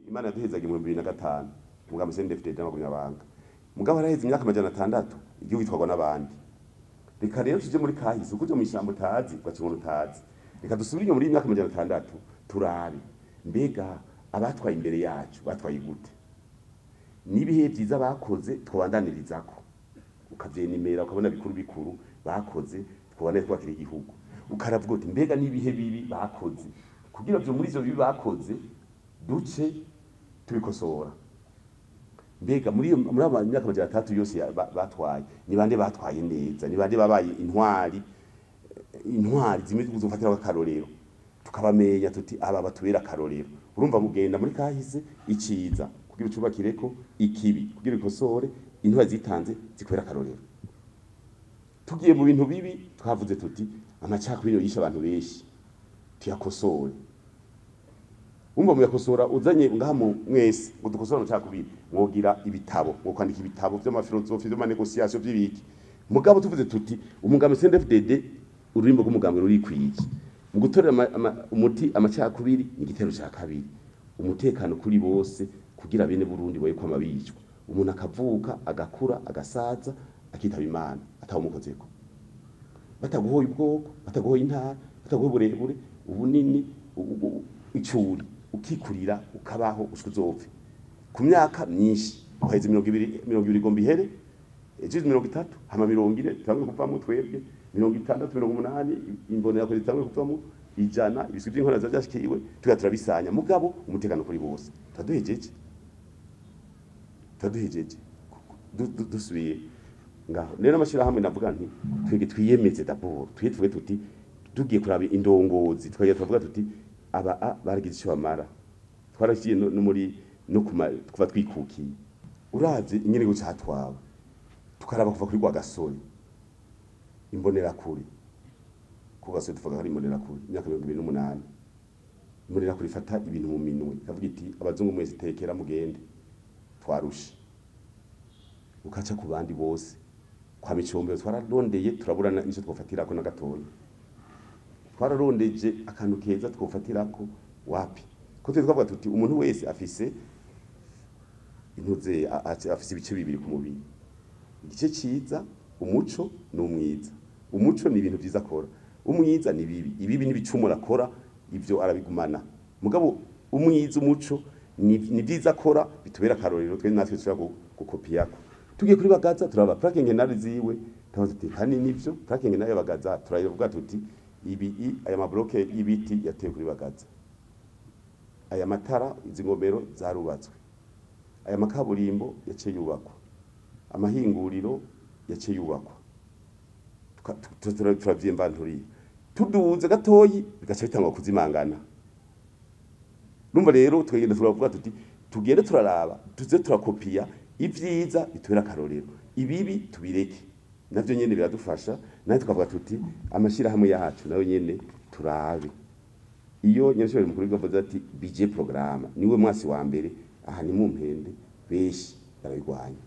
imana yaduhezaga mu bibiri na gatanu umugambi CNDD-FDD n'abagumyabanga mugabo araheze imyaka amajana atandatu igihugu gitwarwa n'abandi reka rero tuje muri kahise ukuje mu ishyamba utazi ugakibona utazi reka dusubire inyuma muri iyi myaka amajana atandatu turabe mbega abatwaye imbere yacu batwaye gute n'ibihe byiza bakoze twabandaniririzako ukavyenimera ukabona bikuru bikuru bakoze twabane twakira igihugu ukaravuga uti mbega n'ibihe bibi bakoze kugira byo muri ivyo bibi bakoze duce tubikosora mbega muri iyo muri aba myaka amajana atandatu yose ya- ba- batwaye ni bande batwaye neza ni bande babaye intwari intwari zimwe tuzofatira akarorero tukabamenya tuti aba batubera akarorero urumva mugenda muri kahise iciza kugira ucubakireko ikibi kugira ikosore intwari zitanze zikwera akarorero tugiye mu bintu bibi twavuze tuti amacakubiri yishe abantu benshi tuyakosore umva muyakosora uzanye ngaha mu mwese ngo dukosore amacakubiri mwogira ibitabo mwo kwandika ibitabo vy'amafilosofi vy'amanegosiasiyo vy'ibiki mugabo tuvuze tuti umugambi CNDD-FDD ururimbo rw'umugambi rurikwiye mu gutorera ama- ama- umuti amacakubiri ni igitero ca kabiri umutekano kuri bose kugira bene Burundi boye kwama bicwa umuntu akavuka agakura agasaza akitaba imana atawumukozeko bataguhoye ubwoko bataguhoye intara bataguhoye uburebure ubunini u- u- icuri ukikurira ukabaho ushika uzopfe ku myaka myinshi uheze mirongo ibiri mirongo ibiri igomba ihere ejo mirongo itatu hama mirongo ine tutanguye kuvamo twebwe mirongo itandatu mirongo umunani imbonerakure zitanguye kuvamo ijana ibiswi vy'inkona ziba vyashikiwe tuga turabisanya mugabo umutekano kuri bose turaduhejeje turaduhejeje Du- du- dusubiye ngaho rero amashirahamwe navuga nti twege twiyemeze dabord twiye tuvuge tuti tugiye kuraba indongozi twagiye tuvuga tuti aba a baragize icyo bamara twarashiye no no muri no kuma kuva twikukiye uravye ingene go catwawe tukaraba kuva kuri gwa gasore imbonera kuri ku gasore tuvuga hari imbonera kuri imyaka 2008 imbonera kuri fata ibintu mu minwe ikavuga iti abazungu mwese tekera mugende twarushe ukaca ku bandi bose kwa micombero twararondeye turaburana nicyo twofatirako na gatoya twararondeje akantu keza twofatirako wapi ko twe twavuga tuti umuntu wese afise intuze a- a- afise ibice bibiri ku mubiri igice ciza umuco n'umwiza umuco ni ibintu vyiza akora umwiza ni bibi ibibi n'ibicumuro akora ivyo arabigumana mugabo umwiza umuco ni ni vyiza akora bitubera akarorero twe natwe dushobora gu- gukopiyako tugiye kuri bagaza turaba plaque ngenari ziwe tubaza tuti hani nivyo plaque ngenari y'abagaza turavuga tuti ibi i- aya mabloke y'ibiti yatewe kuri bagaza aya matara izi ngomero zarubatswe aya makaburimbo yaciye yubakwa amahinguriro yaciye yubakwa Tuka- tu- tu- turavyimvanturiye tuduze gatoyi bigaca bitangwa kuzimangana numva rero twegenda turavuga tuti tugende turaraba tuze turakopiya ivyiza bitubera akarorero ibibi tubireke navyo nyene biradufasha nawe tukavuga tuti amashirahamwe yacu nayo nyene turabe iyo nyirashobora mukuru w'igihugu ati bije porogaramu niwe mwasi wa mbere aha ni mu mpende benshi barabigwanya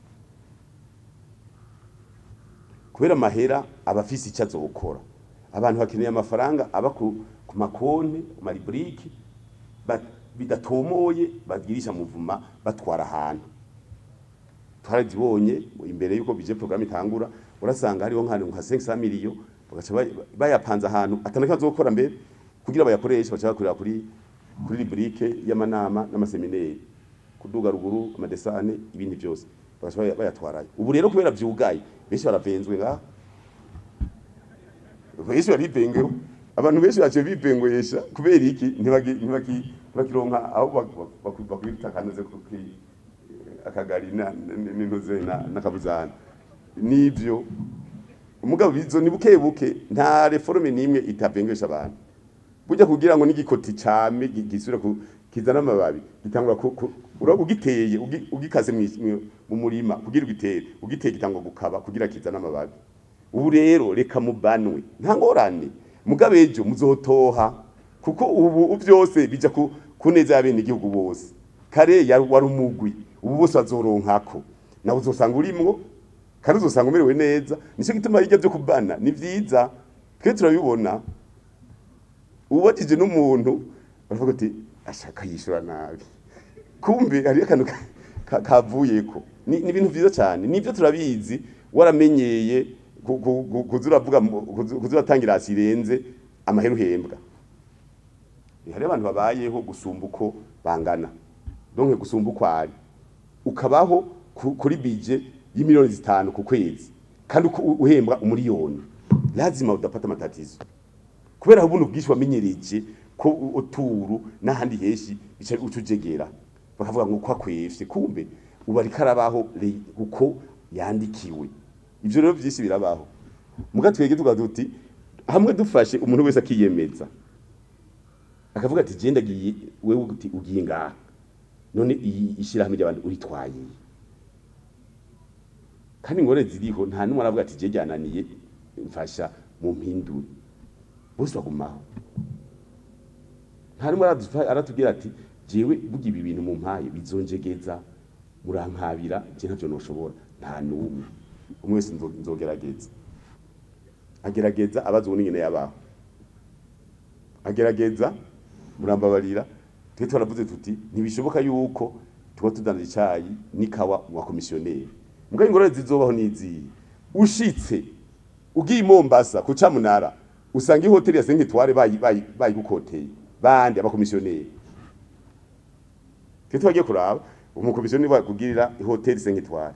kubera amahera aba afise icyo azokora abantu bakeneye amafaranga aba ku, ku makonti ku mariburiki ba- bidatomoye bagirisha muvuma batwara ahantu twarazibonye imbere yuko bije programme itangura urasanga hariho nk'ahantu nka 500 miliyo bagaca bay- bayapanze ahantu atanaka azokora mbere kugira bayakoreshe baca bakorera kuri kuri rubrique y'amanama n'amaseminari kuduga ruguru amadesane ibindi byose bagaca baya- bayatwarayo ubu rero kubera vyugaye benshi baravenzwe ngaha benshi barivengeho abantu benshi baciye bivengoyesha kubera iki ntibagi- ntibagi- ntibakironka aho bak- bak- bakubita kanoze kuki akagari na- n- n'intuze na- n'akabuzana nivyo umugabo bizo ni buke buke nta reforme nimwe itavengesha abantu burya kugira ngo n'igikoti came gi- gisubire ku kizana amababi gitangura ku- ku- uraba ugiteye ugi- ugikaze mwi- mwi- mu murima kugira ugitere ugiteye gitangwa gukaba kugira kizana amababi ubu rero reka mubanwe nta ngorane mugabe ejo muzotoha kuko ubu byose bija ku kuneza y'abene igihugu bose kare yari wari umugwi ubu bose bazoronkako nawe uzosanga urimwo kandi uzosanga umerewe neza nicyo gituma hirya byo kubana ni vyiza twe turabibona ubajije n'umuntu baravuga ati ashaka yishura nabi kumbe hariyo akantu ka- ka- kavuyeko ni ni ibintu vyiza cyane nivyo turabizi waramenyeye ku- ku- ku- kuza uravuga mu- kuza kuza uratangira hasi irenze amahera uhembwa hariho abantu babayeho gusumba uko bangana donke gusumba uko ari ukabaho ku- kuri bije y'imiliyoni zitanu ku kwezi kandi uko u- uhembwa umuriyoni lazima udapata amatatizo kubera ubuno bwinshi wamenyereje ko u- uturu n'ahandi henshi bica ucujegera bakavuga ngo uko akwefye kumbe ubu ariko arabaho re- uko yandikiwe ivyo rero vyinshi birabaho muga twege tuvuga duti hamwe dufashe umuntu wese akiyemeza akavuga ati je ndagiye wewe uti ugiye ngaha none iyi ishirahamwe ry'abantu uritwaye kandi ingore ziriho nta numwe aravuga ati je ryananiye mfasha mu mpindure bose bagumaho nta numwe aradufa- aratubwira ati jewe buga ibi bintu mu mpaye bizonjegeza murankabira je ntavyo noshobora nta numwe umwe wese nzo- nzogerageza agerageza abaza uwo nyene yabaho agerageza murambabarira twe twaravuze tuti ntibishoboka yuko tuba tudandaza icayi n'ikawa mu bakomisiyoneri mbwa ingorane zizobaho n'iziyi ushitse ugiye i Mombasa ku Camunara usanga ihoteli ya Senkitware bayi bayi bayigukoteye bandi abakomisiyoneri twe twagiye kuraba umukomisiyoneri bakugirira ihoteli Senkitware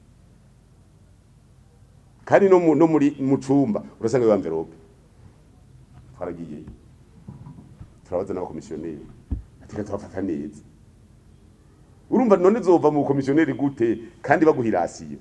kandi no mu- no muri mu cumba urasanga iyo envelope twaragiyeyo turabaza n'abakomisiyoneri atika turafata neza urumva none zova mu komisiyoneri gute kandi baguhirasiyo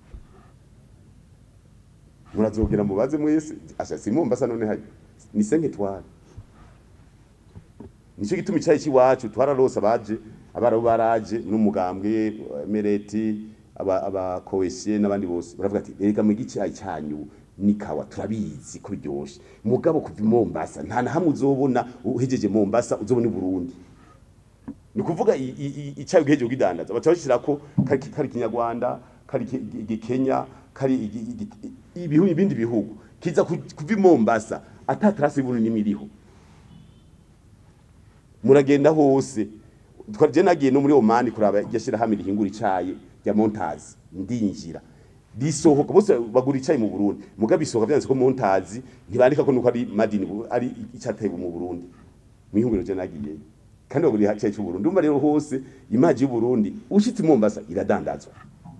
murazogera mubaze mwese asha simumbasa none hari ni senketwari nicyo gituma icayi c'iwacu twararose abaje abarabu baraje n'umugambwe mereti abakowesiye n'abandi bose baravuga ati rega mu gicayi cyanyu nikawa turabizi ko biryoshe mugabo kuva i Mombasa nta na hamwe uzobona uhejeje Mombasa uzobona i Burundi ni kuvuga i- i- i- icayi ugejeje ugidandaza baca bashirako kari kari kinyarwanda kari ki- gi- gikenya kari igi- igi- ibihu ibindi bihugu kiza ku- kuva i Mombasa ata trace y'Uburundi nimwe iriho muragenda hose twaje nagiye no muri Oman kuraba yashira hamwe rihingura icayi ya Montazi ndinjira risohoka bose bagura icayi mu Burundi mugabe isohoka byanditse ko Montazi ntibandika ko nuko ari madini ari icateye mu Burundi mwihungiro je nagiye kandi bagura icayi cy'u Burundi umva rero hose imaji y'u Burundi ushitse i Mombasa iradandazwa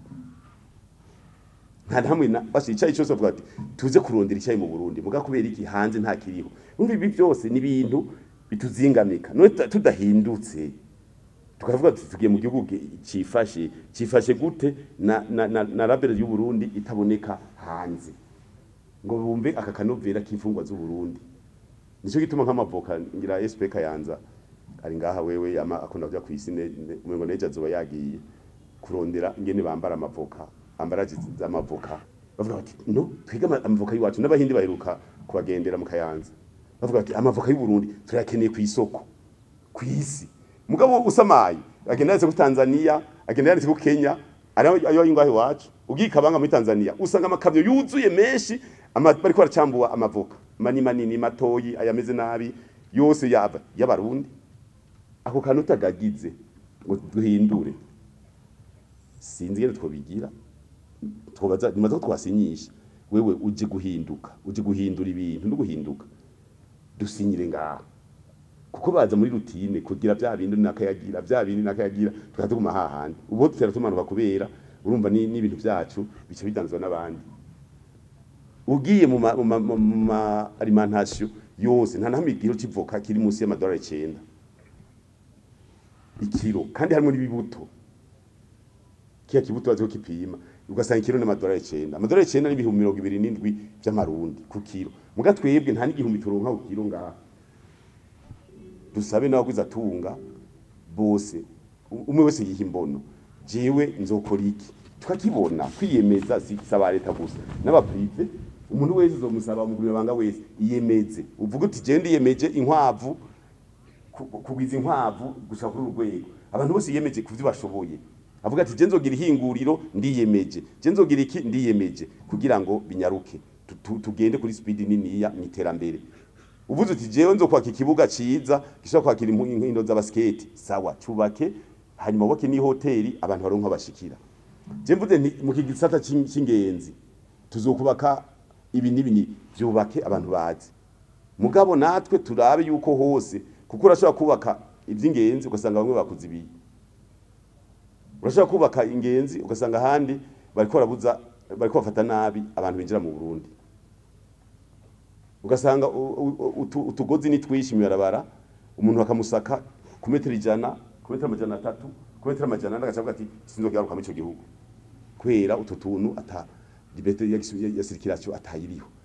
nta hamwe na basi icayi cyose bavuga ati tuze kurondera icayi mu Burundi muga kubera iki hanze nta kiriho umva ibi byose ni ibintu bituzingamika none tuda- tudahindutse tukavuga tuti tugiye mu gihugu gi- cifashe cifashe gute na na, na, na label y'u Burundi itaboneka hanze ngo bumve aka kanovera k'imfungwa z'u Burundi nico gituma nk'amavoka ngira SP Kayanza ari ngaha wewe ama akunda kuja kw'isine umengo neje azoba yagiye kurondera ingene bambara amavoka ambara z'amavoka bavuga bati no twiga ama- amavoka y'iwacu n'abahindi baheruka kubagendera mu Kayanza bavuga bati amavoka y'u Burundi turayakeneye ku isoko ku isi mugabo usamaye agenda yanditse ku Tanzania agenda yanditse ku Kenya ariyo ayo ingahe iwacu ugiye kabanga muri Tanzania usanga amakamyo yuzuye menshi ama- bariko baracambua amavoka mani manini matoyi ayameze nabi yose yava y'abarundi ako kantu utagagize ngo duhindure sinzi ngene twobigira twobaza nimaze ko twasinyisha wewe uje guhinduka uje guhindura ibintu no guhinduka dusinyire ngaha kuko baza muri rutine kugira vya bindi nakayagira vya bindi nakayagira tukatuguma hahandi ubu tutera tumanuka kubera urumva ni n'ibintu vyacu bice bidanzwa n'abandi ugiye mu ma, mu ma, mu ma alimentation yose nta nahamwe igiro civoka kiri munsi y'amadolari 9 ikiro kandi harimo n'ibibuto kiya kibuto bazi ko kipima ugasanga ikiro n'amadolari 9 amadolari 9 ni ibihumbi mirongo ibiri n'indwi vy'amarundi ku kiro muga twebwe nta n'igihumbi turonka ku kiro ngaha dusabe n'abaguze atunga bose u- umwe wese yiha imbono jewe nzokora iki tukakibona kwiyemeza si saba leta gusa n'abaprive umuntu wese uzomusaba mugurira banga wese iyemeze uvuga uti je ndiyemeje inkwavu ku- kugwiza inkwavu gusa kuri uru rwego abantu bose yiyemeje kuvyo bashoboye avuga ati je nzogira ihinguriro ndiyemeje je nzogira iki ndiyemeje kugira ngo binyaruke Tu- tu- tugende kuri speed niniya mu iterambere uvuze uti jewe nzokwaka ikibuga ciza gishobora kwakira impu- inkino z'abasketi sawa cubake hanyuma wubake n'ihoteli abantu baronka bashikira je mvuze nti mu kigisata c'in- c'ingenzi tuzokubaka ibi n'ibi ni vyubake abantu bazi mugabo natwe turabe yuko hose kuko urashobora kubaka ivy'ingenzi ugasanga bamwe bakuze ibiyi urashobora kubaka ingenzi ugasanga ahandi bariko barabuza bariko bafata nabi abantu binjira mu Burundi ugasanga u- u- utu- utugozi ni twishi mibarabara umuntu akamusaka ku metero ijana ku metero amajana atatu ku metero amajana ane agaca avuga ati sinzogaruka muri ico gihugu kubera utu tuntu ata liberté ya, ya, ya circulation atayiriho